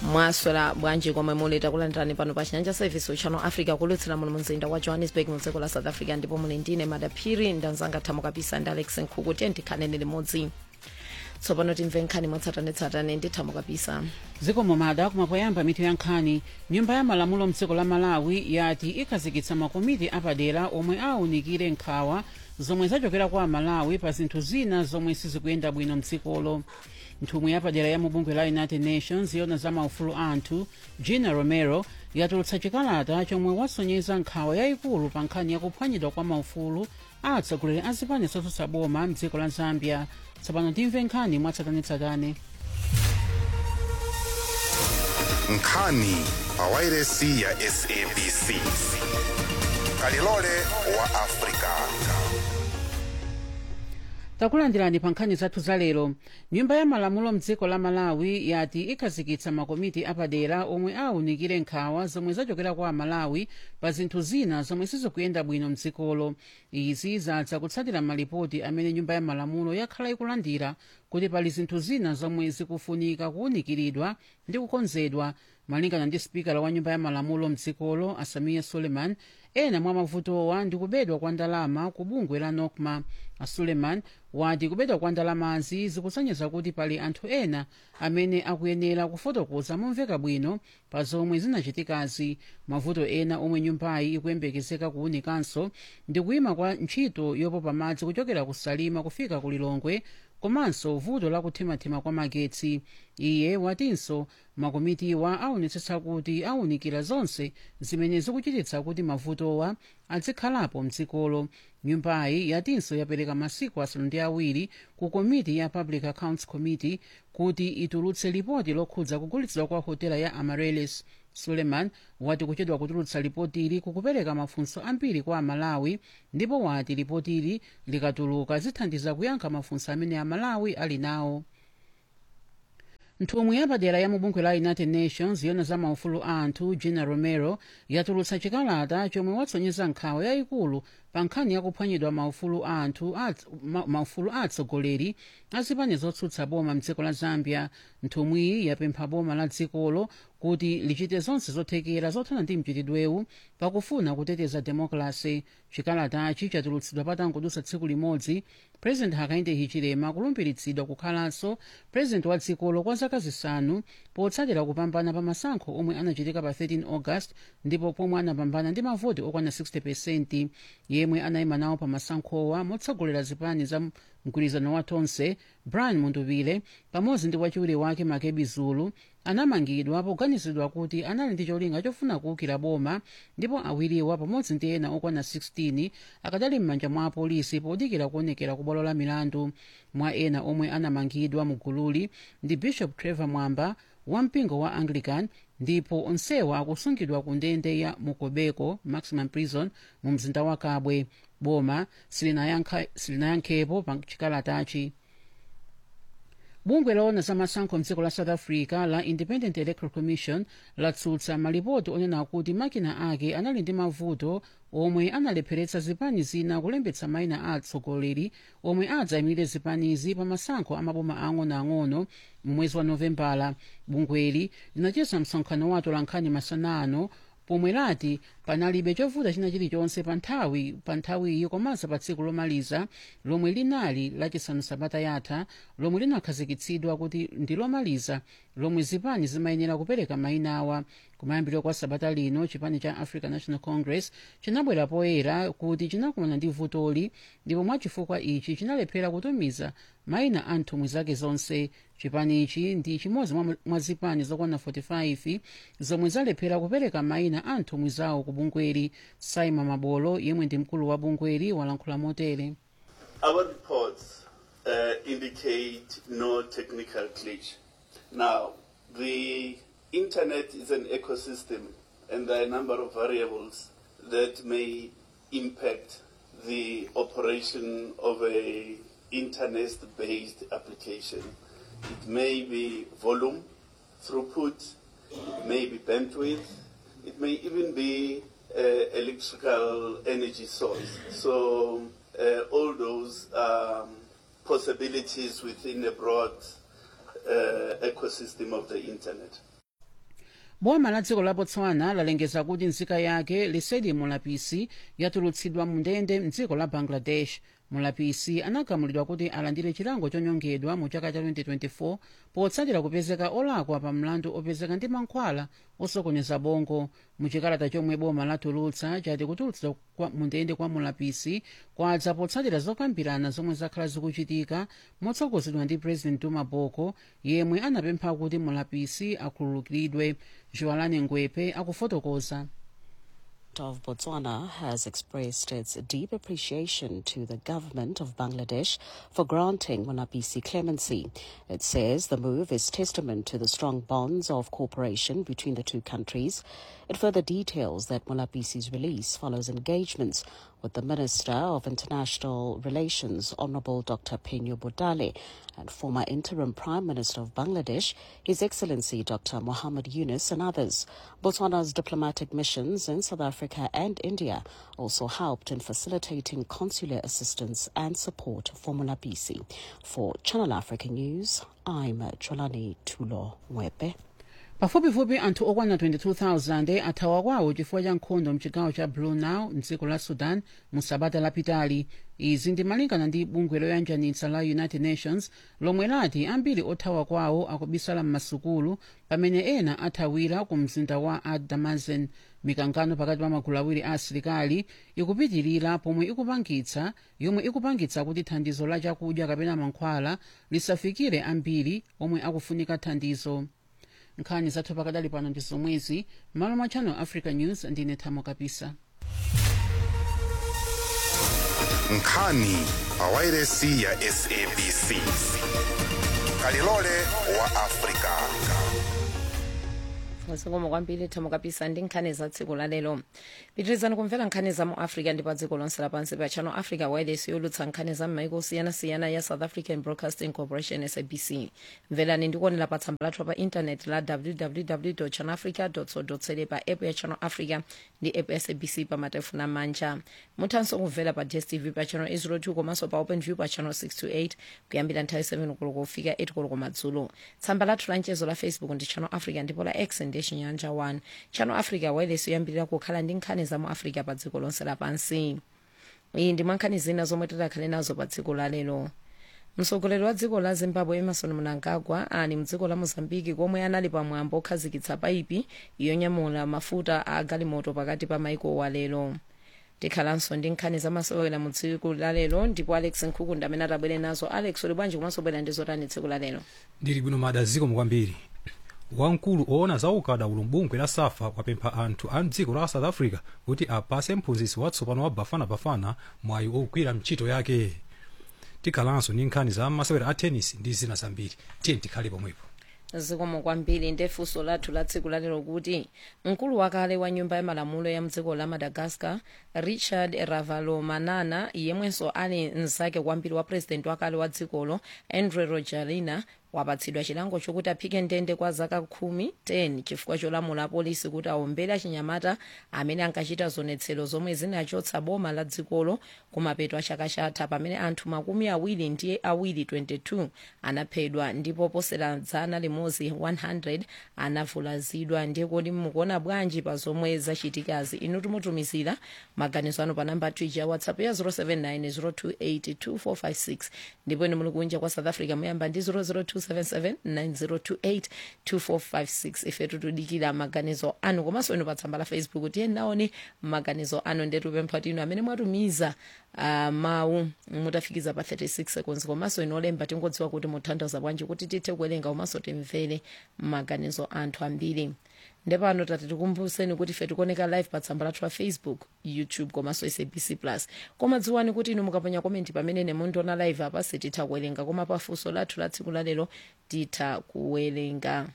mwaswera bwanji komwe muli takulandirani pano pa chinyanja service uchano africa kulutsira muno mumzinda wa johannesburg mu dziko la south africa ndipo muli ndine madaphiri ndanzanga thamo kapisa ndi alex nkhuku tiye ndikhanene limodzi tsopano timve nkhani mwatsatanetsatane ndi thamo kapisa zikomo mada kumapoyamba mitu ya nkhani nyumba ya malamulo mdziko la malawi yati ikhazikitsa makomiti apadera omwe awunikire nkhawa zomwe zachokera kwa amalawi pa zinthu zina zomwe sizikuyenda bwino mdzikolo nthumwi yapadera ya mubungwe la united nations yona za maufulu anthu gina romero yatulutsa chikalata chomwe wasonyeza nkhawa yayikulu pa nkhani yakuphwanyidwa kwa maufulu a atsogoleri a zipani zotsutsa boma mdziko la zambia tsopano timve nkhani mwatsatanetsatane nkhani pawairesi ya sabc kalilole wa afrika takulandirani pa nkhani zathu za lero nyumba ya malamulo mdziko la malawi yati ikhazikitsa makomiti apadera omwe awunikire nkhawa zomwe zachokera kwa amalawi pa zinthu zina zomwe sizikuyenda bwino mdzikolo izi zadza kutsatira malipoti amene nyumba ya malamulo yakhala ikulandira kuti pali zinthu zina zomwe zikufunika kuwunikiridwa ndi kukonzedwa malingana ndi spikala wa nyumba ya malamulo mdzikolo asamiya suleiman ena mwa mavutowa ndi kubedwa kwa ndalama ku bungwe la nokma asuleiman wati kubedwa kwa ndalamazi zikusonyeza kuti pali anthu ena amene akuyenera kufotokoza momveka bwino pa zomwe zinachitikazi mavuto ena omwe nyumbayi ikuyembekezeka kuwunikanso ndi kuyima kwa ntchito yopopa madzi kuchokera ku salima kufika ku lilongwe komanso vuto la kuthimathima kwa magetsi iye watinso makomitiwa aonetsetsa kuti awunikira zonse zimene zikuchititsa kuti mavutowa azikhalapo mdzikolo nyumbayi yatinso yapereka masiku asanu ndi awiri ku komiti ya public accounts committee kuti itulutse lipoti lokhudza kugulitsidwa kwa hotela ya amarellis suleiman wati kuchedwa kutulutsa lipotili kukupereka mafunso ambiri kwa amalawi ndipo wati lipotili likatuluka zithandiza kuyankha mafunso amene amalawi ali nawo nthumwi yapadera ya mubungwe la united nations yona za maufulu a anthu gina romero yatulutsa chikalata chomwe watsonyeza nkhawa yayikulu pa nkhani yakuphwanyidwa maufulu a anthu ma, maufulu a atsogoleri a zipani zotsutsa boma mdziko la zambia nthumwiyi yapempha boma la dzikolo kuti lichite zonse zothekera zothana ndi mchitidwewu pakufuna kuteteza demokrasi chikalatachi chatulutsidwa patangodutsa tsiku limodzi president hakainde hichilema kulumbiritsidwa kukhalanso president wa dzikolo kwa zaka zisanu potsatira kupambana pa masankho omwe anachitika pa 13 august ndipo pomwe anapambana ndi mavoti okwana 60 pesenti yemwe anayima nawo pa masankhowa motsogolera zipani za mgwirizano wa tonse brian munduvile pamodzi ndi wachiwiri wake makebi zulu anamangidwa poganizidwa kuti anali ndi cholinga chofuna kuwukira boma ndipo awiriwa pamodzi ndi ena okwana 16 akadali m'manja mwa apolisi podikira kuonekera ku bwalo la milandu mwa ena omwe anamangidwa mu gululi ndi bishop trevor mwamba wampingo wa anglican ndipo onsewa akusungidwa ku ndende ya mukobeko maximum prison mu mzinda wa kabwe boma silinayankhepo pa chikalatachi bungwe laona za masankho mdziko la south africa la independent electoral commission latsutsa malipoti onena kuti makina ake anali ndi mavuto omwe analepheretsa zipani zina kulembetsa mayina a atsogoleri omwe adzayimirire zipanizi pa masankho amaboma ang'onoang'ono mu mwezi wa novembala bungweli linacheza msonkhano wato la nkhani masana ano pomwe lati panalibe chovuta china chilichonse pa nthawi pa nthawiyi komanso pa tsiku lomaliza lomwe linali lachisanu sabata yatha lomwe linakhazikitsidwa kuti ndi lomaliza lomwe zipani zimayenera kupereka mayina awa kumayambiro kwa sabata lino chipani cha african national congress chinabwera poyera kuti chinakumana ndi vutoli ndipo mwachifukwa ichi chinalephera kutumiza mayina a nthumwi zake zonse chipanichi ndi chimodzi mwa zipani zokwana 45 zomwe zalephera kupereka mayina a nthumwi zawo ku bungweli simon mabolo yemwe ndi mkulu wa bungweli walankhula motere Our reports uh, indicate no technical glitch. Now, the internet is an ecosystem, and there are a number of variables that may impact the operation of a internet-based application. It may be volume, throughput, it may be bandwidth, it may even be uh, electrical energy source. So uh, all those um, possibilities within a broad uh, ecosystem of the internet. boma la dziko la botswana lalengeza kuti nzika yake lesedi mulapisi yatulutsidwa mu ndende mdziko la bangladesh mulapisi anagamulidwa kuti alandire chilango chonyongedwa mu chaka cha 2024 potsatira kupezeka olakwa pa mlandu opezeka ndi mankhwala osokoneza bongo muchikalata chomwe boma latulutsa chati kutulutsidwa kwa- mu ndende kwa mulapisi kwadza potsatira zokambirana zomwe zakhala zikuchitika motsogozedwa ndi president duma boko yemwe anapempha kuti mulapisi akhululukiridwe joalane ngwepe akufotokoza of Botswana has expressed its deep appreciation to the government of Bangladesh for granting Monapisi clemency. It says the move is testament to the strong bonds of cooperation between the two countries. It further details that Monapisi's release follows engagements with the Minister of International Relations, Honorable Dr. Penyo Bodale, and former interim Prime Minister of Bangladesh, His Excellency Dr. Mohammed Yunus, and others. Botswana's diplomatic missions in South Africa and India also helped in facilitating consular assistance and support for Monapisi. For Channel Africa News, I'm Cholani Tulo Mwepe. pafupifupi anthu okwana 22,000 athawa kwawo chifukwa cha nkhondo mchigawo cha blue nile mdziko la sudan mu sabata lapitali izi ndimalingana ndi bungwe loyanjanitsa la united nations lomwe lati ambiri othawa kwawo akubisala m'masukulu pamene ena athawira ku mzinda wa ad-damazen mikangano pakati pa magulu awiri a asilikali ikupitirira pomwe ikupangitsa yomwe ikupangitsa kuti thandizo la chakudya kapena mankhwala lisafikire ambiri omwe akufunika thandizo nkhani zathu pakadali pano ndi zomwezi malo mwa channel africa news ndine thamo kapisa nkhani pawairesi ya sabc kalilole wa afrika zikomo kwambiri thamo kapisa ndi nkhani za tsiku lalero pitirizani kumvera nkhani za mu africa ndi pa dziko lonse lapansi pa channel africa wireless yolutsa nkhani za m'maiko osiyanasiyana ya south african broadcasting corporation sabc mverani ndikuonera pa tsamba lathu pa intaneti la www channelafrica co za pa app ya channel africa ndi app ya sabc pa matelefoni amanja muthanso kumvera pa dstv pa channel 802 komanso pa open view pa channel 628 kuyambira nthawi 7 koloko kufika 8 koloko madzulo tsamba lathu la mchezo la facebook ndi channel africa ndipo la x ndi chinyanja 1 channel africa wireless yoyambirira kukhala ndi nkhani za mu africa pa dziko lonse lapansi iyi ndi mwankhani zina zomwe tidakhale nazo pa dziko lalero mtsogoleri wa dziko la zimbabwe emerson mnangagwa ali mdziko la mozambiki komwe anali pamwambo okhazikitsa paipi yonyamula mafuta a galimoto pakati pa maiko walero tikhalanso ndi nkhani zamasewera mu tsiku lalero ndipo alex nkhuku amene atabwere nazo alex uli bwanji komanso bwera ndi zotani tsiku lalero ndili bwino mada zikomo kwambiri wamkulu oona za ukadaulo mbungwe la safa wapempha anthu a mdziko la south africa kuti apase mphunzitsi watsopano wa bafanabafana mwayi ogwira ntchito yake tikhalanso ndi nkhani za masewera a tennis ndi zina zambiri tiye tikhale pomwepo zikomo kwambiri ndefunso lathu la tsiku lalero kuti mkulu wakale wa nyumba ya malamulo ya mdziko la madagascar richard ravalomanana yemwenso ali mnzake kwambiri wa purezidenti wakale wa dzikolo andre rajoelina wapatsidwa chilango chokuti aphike ndende kwa zaka khumi 10 chifukwa cholamula apolisi kuti awombere achinyamata amene ankachita zionetsero zomwe zinachotsa boma la dzikolo kumapeto a chaka chatha pamene anthu makumi awiri ndi awiri 22 anaphedwa ndipo posera dzana limodzi 100 anavulazidwa ndiye kodi mukuona bwanji pa zomwe zachitikazi inu timutumizira maganizo anu pa namba twija ya whatsapp ya 079 028 ndipo inu muli kunja kwa south africa muyamba ndi 0027790282456 ife tutudikira maganizo anu komanso inu pa tsamba la facebook tiye naone maganizo anu ndetupempha tinu amene mwatumiza uh, mawu mutafikiza pa 36 seconds komanso inu olemba tingodziwa kuti mutanthauza bwanji kuti tithe kuwerenga komanso timvere maganizo anthu ambiri ndepano tati tikumbuseni kuti ife tikuoneka live pa tsamba lathu la facebook youtube komanso sabc plus koma dziwani kuti inu mukaponya komenti pamene nemundiona live apa sititha kuwerenga koma pafunso lathu la tsiku lalero titha kuwerenga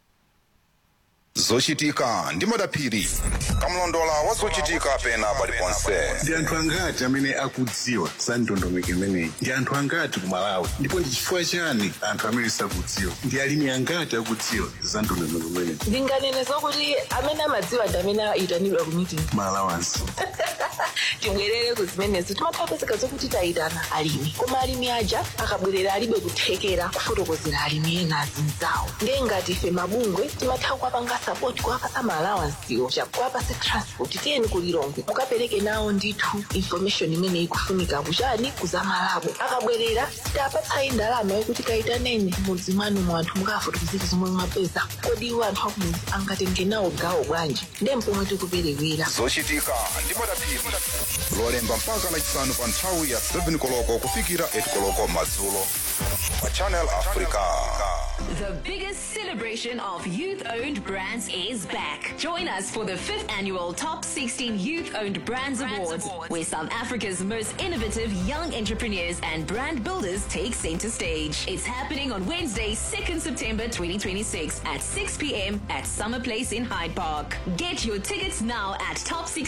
zochitika ndi madaphiri kamlondola wa zochitika pena paliponse ndi anthu angati amene akudziwa za ndondomeko imeneyi ndi anthu angati ku malawi ndipo ndi chifukwa chani anthu amene sakudziwa ndi alimi angati akudziwa za ndondomeko imeneyi ndinganene zokuti amene amadziwa ndi amene ayitanidwa ku meeting malawansi tibwerere ku zimenezo timathapezeka zokuti tayitana alimi koma alimi aja akabwerera alibe kuthekera kufotokozera alimi ena azinzawo ndiye ngati ife mabungwe timatha kuwapanga support kuwapasa maalawansiwo chakuwapase transport tiyeni kulilongwe mukapereke nawo ndithu information imene ikufunika kuchani kuzamalabo akabwerera sitapatsayi ndalama yokuti kayitaneni mudzi mwanu mu anthu mukafotokozera zomwe mwapeza kodi iwo anthu akumudzi angatenge nawo gawo bwanji ndiye mpomwe tikuperewera zochitika ndi madapiri lolemba mpaka lachisanu pa nthawi ya 7 koloko kufikira 8 koloko madzulo pa channel africa The biggest celebration of youth owned brands is back. Join us for the fifth annual Top 16 Youth Owned Brands, Awards, where South Africa's most innovative young entrepreneurs and brand builders take center stage. It's happening on Wednesday, 2nd September 2026 at 6 p.m. at Summer Place in Hyde Park. Get your tickets now at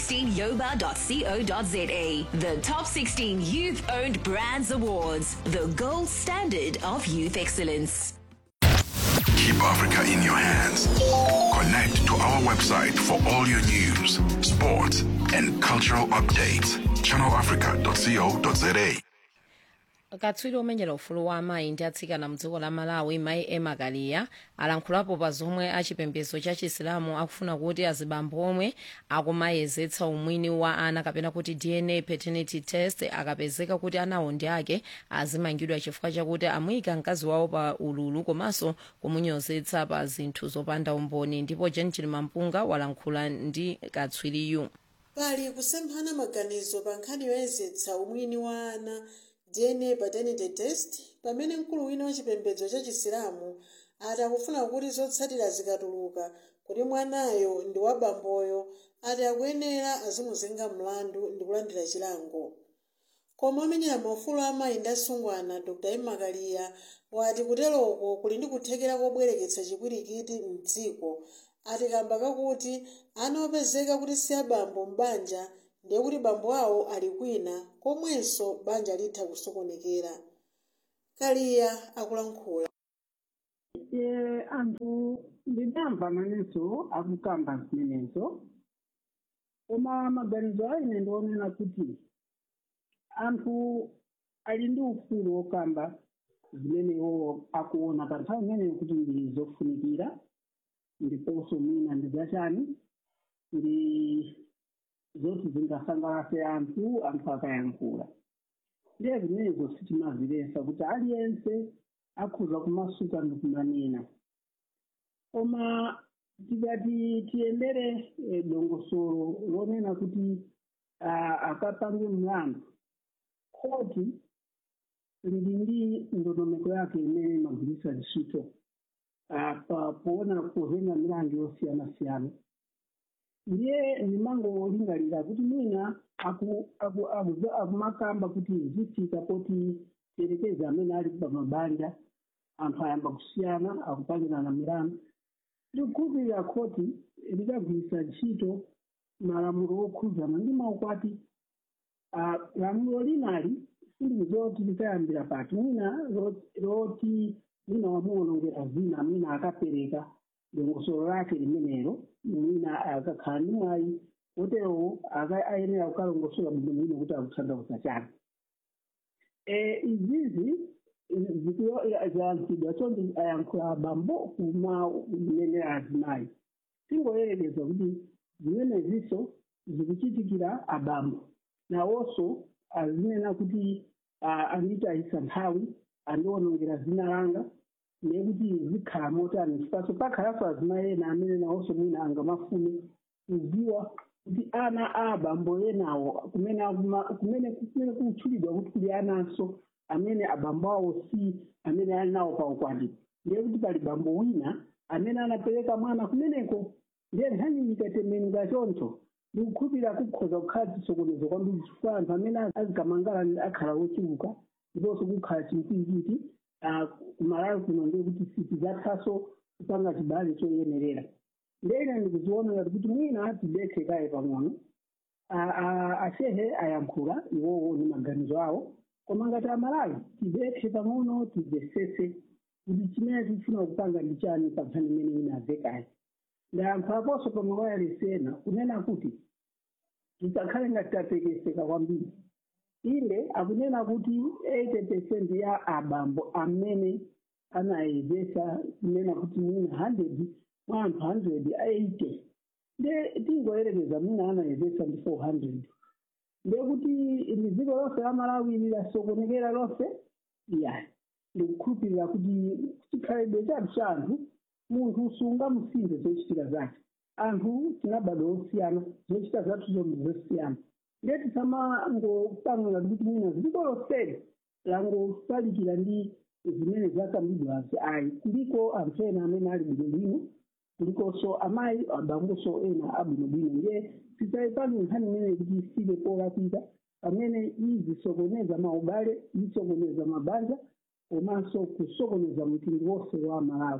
top16yoba.co.za. The Top 16 Youth Owned Brands Awards, the gold standard of youth excellence. Keep Africa in your hands. Connect to our website for all your news, sports, and cultural updates. ChannelAfrica.co.za. katswiri omenyera ufulu wa amayi ndi atsikana mdziko la malawi mayi ema kaliya alankhulapo pa zomwe achipembedzo cha chisilamu akufuna kuti azibambo omwe akumayezetsa umwini wa ana kapena kuti dna paternity test akapezeka kuti anawo ndi ake azimangidwa chifukwa chakuti amuyika mkazi wawo pa ululu komanso kumunyozetsa pa zinthu zopanda umboni ndipo gentil mampunga walankhula ndi katswiriyu pali kusemphana maganizo pa nkhani yoyezetsa umwini wa ana dna paternity test pamene mkulu wina wa chipembedzo cha chisilamu ati akufuna kuti zotsatira zikatuluka kuti mwanayo ndi wa bamboyo ati akuyenera azimuzenga mlandu ndi kulandira chilango koma omenyera maufulu amayi ndi asungwana dr emakaliya wati kuteroko kuli ndi kuthekera kobwereketsa chipwirikiti mdziko ati kamba kakuti ana opezeka kuti si abambo m'banja ndiye kuti bambo awo ali kwina komwenso banja litha kusokonekera kaliya akulankhula ye anthu ndidamva manenso akukamba zimenezo koma maganizo aine ndionena kuti anthu ali ndi ufulu wokamba zimenewo akuona pa nthawi imeneyo kuti ndi zofunikira ndiponso mwina ndi zachani ndi zoti zingasangalatse anthu anthu akayankhula ndiye zimenezo sitimazilesa kuti aliyense akhuza kumasuka ndi kumanena koma tikati tiyendere eh, dongosolo lonena kuti ah, akapange mlandu khoti lili ndi ndondomeko yake imene imagwiritsa ntchito ah, pa poona kuvenga milandu yosiyanasiyana ndiye ndimangolingalira kuti mwina aku- aku- aku- akumakamba kuti zifika poti tiyerekeze amene ali pa mabanja anthu ayamba kusiyana akupangirana milandu ndikukhulupirira khoti likagwiritsa ntchito malamulo okhuzana ndi maukwati ah, lamulo linali sindizoti likayambira pati mwina lo- loti mwina wamuwonongera zina mwina akapereka dongosolo lake limenelo mwina akakhala ndi mwayi woterowo aka- ayenera kukalongosola bwino mwina kuti akuthandauza chake Eh, izizi ziyankhidwa chonde ayankhula abambo kuma kunenera azimayi tingoyerekeza kuti zimeneziso zikuchitikira abambo nawonso azinena kuti ah, anditayisa nthawi andiwonongera zina langa nekuti zikhala motani chipaso pakhalanso azimayi ena amene nawonso mwina angamafune kuziwa kuti ana a abambo enawo kumene akuma- kumene kumene kutchulidwa kuti kuli ananso amene abambo awo si amene ali nawo pa ukwati ndiye kuti pali bambo wina amene anapereka mwana kumeneko ndiye nkhani ikatembenuka choncho ndikukhulupirira kukhoza kukhala chisokonezo kwambiri chifukwa anthu amene azikamangala akhala ochuluka ndiponso kukhala chimkwinkwiti kumalawi kuno ndiye kuti sitizathaso kupanga chibale choyenerera ndene ndikuziona kuti mwina tidekhe kaye pang'ono A- a- ashehe ayankhula iwowo ni maganizo awo koma ngati amalawi tidekhe pang'ono timvesese kuti chimene tikufuna kupanga ndi chani pa nkhani imene inabve kaye ndayankhulaponso pa mawayalesi ena kunena kuti tisakhale ngati tatekeseka kwambiri inde akunena kuti 80 percent ya abambo amene anayezesa kunena kuti mwina 100 mwa anthu 180 nde tingoyerekeza mwina anayezesa ndi 400 ndiye kuti ndi dziko lonse la malawi lasokonekera lonse yani ndikukhulupirira kuti chikhalidwe chathu cha anthu munthu sungamusinthe zochitika zake anthu tinabadwa osiyana zochita zathu zomwe zosiyana ndiye tisamangopangana kuti mwina dziko lonseli langofalikira ndi zimene zakambidwazi ayi kuliko anthu ena amene ali bwinobwino kulikonso amayi abamboso ena abwinobwino ndiye tisayipani nkhani imene kuti isibe polakwika pamene izisokoneza maubale isokoneza mabanja komanso kusokoneza mtundu wonse wa malawi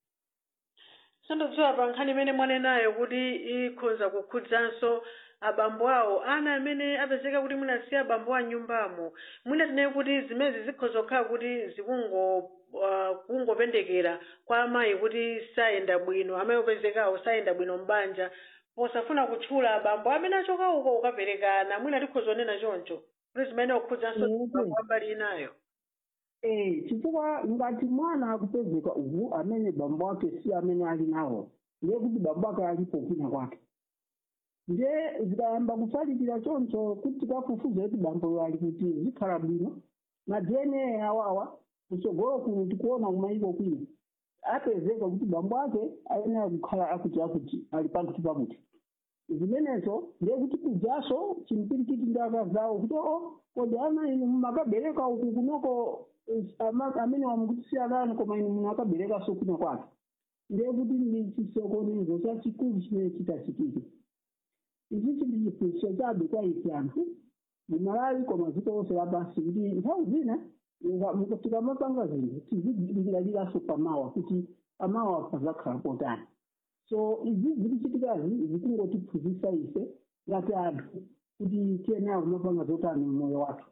sandodziwa pa nkhani imene mwanenayo kuti ikhoza kukhudzanso abambo awo ana amene apezeka kuti munasiya abambo a nyumbamo mwina tinaye kuti zimezi zikhoza kukhala kuti zikungo uh, kungopendekera kwa amayi kuti sayenda bwino amayi opezekawo sayenda bwino mbanja posafuna kutchula abambo amene achoka uko ukaperekana mwina tikhoza onena choncho kuti zimene kukhudzanso abambo ambali inayo Eh, chifukwa ngati mwana akupezeka uku amene bambo ake si amene ali nawo ndiye kuti bambo ake alipo kwina kwake ndiye zikayamba kufalikira choncho kuti tikafufuza kuti bamboyo ali kuti zikhala bwino na dna awawa kutsogolo kuno tikuona kumayiko kwina apezeka kuti bambo ake ayenera kukhala akuti akuti ali pakuti pakuti zimenezo ndiye kuti kujaso chimpirikiti ndi akazawo kuti o kodi ana inu mumakabereka uku kunoko eh, ama- amene wamukutisiyana koma inu munakaberekaso kwina kwake ndiye kuti ndi chisokonezo chachikulu chimene chitachitike ichi chili chiphunzitso chabe kwa ife anthu mumalawi koma dziko lonse lapansi kuti nthawi zina nga- muka- tikamapanga zinthu tizidingaliranso pamawa kuti pamawa pazakhala potani so izi zikuchitikazi zikungotiphunzitsa ife ngati anthu kuti tiyeneyo kumapanga zotani mmoyo wathu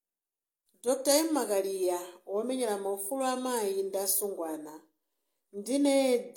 dr m makaliya womenyera maufulu amayi ndi asungwana ndine